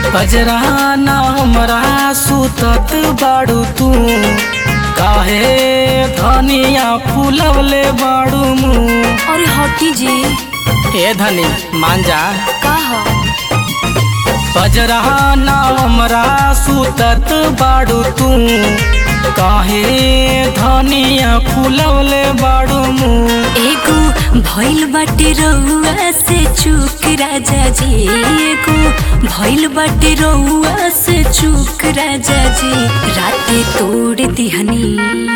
बजरा ना हमरा सुतत बाड़ू तू काहे धनिया फूलवले बाड़ू मुँह अरे हटी जी ए धनी मान जा का ह बजरा ना हमरा सुतत बाड़ू तू काहे धनिया फूलवले बाड़ू मुँह एगो भइल बाटे रउआ से चूक राजा जी एगो भइल बाटे रउआ से चूक राजा जी राते तोड़ दिहनी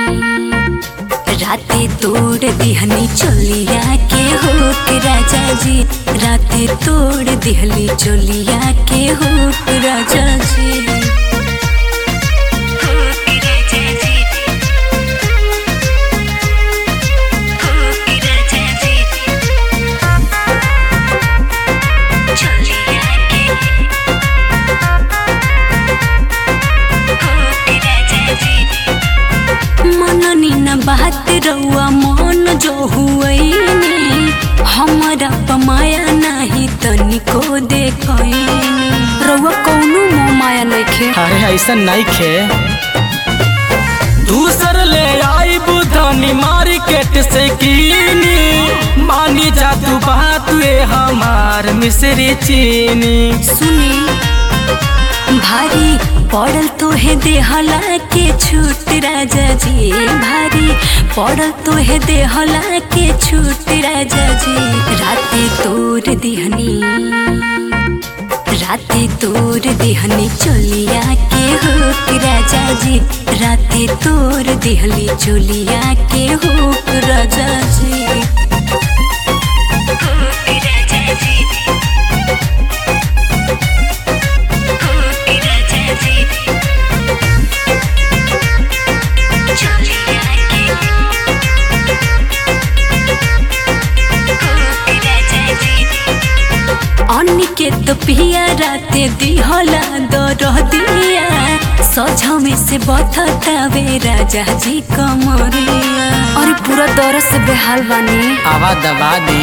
राते तोड़ दिहनी चोलिया के होक राजा जी राते तोड़ दिहली चोलिया के होक राजा जी होक राजा जी होक राजा जी चोलिया के होक राजा जी मननी न बात रउआ मन जो हुए हमारा पमाया नाही तनिको देखनी रउआ कौनो मोह माया नइखे अरे ऐसा नहीं खे दूसर ले आई बुधनी मार्केट से कीनी मानी जा तू बात ये हमार मिश्री चीनी सुनी भारी पड़ल तोहे देहला के छूट राजा जी भारी पड़ल तोहे देहला के छूट राजा जी राते तोर दिहनी राते तोर दिहनी चोलिया के होक राजा जी राते तोर दिहली चोलिया के होक राजा जी होक राजा जी होक राजा जी चोलिया के होक राजा जी अन्नी तो पिया राते दिहला दर दिया सझ में से बथतावे राजा जी कमरिया अरे पूरा दर से बेहाल बानी आवा दबा दे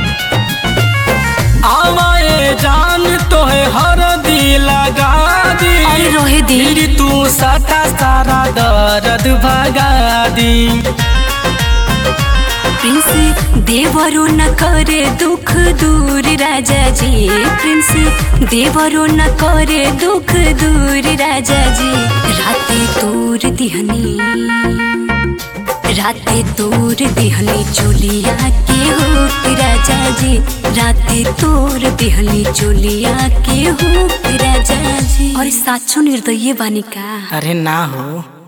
आवाए जान तो है हर दी लगा दी अरे रोहे दी फिर तू सटा सारा दर्द भगा दी प्रिंस देवरो न करे दुख दूर राजा जी प्रिंस देवरो न करे दुख दूर राजा जी राते तोर दिहनी राते तोर दिहली चोलिया के होक राजा जी राते तोर दिहली चोलिया के होक राजा जी अरे साचो निर्दय बानी का अरे ना हो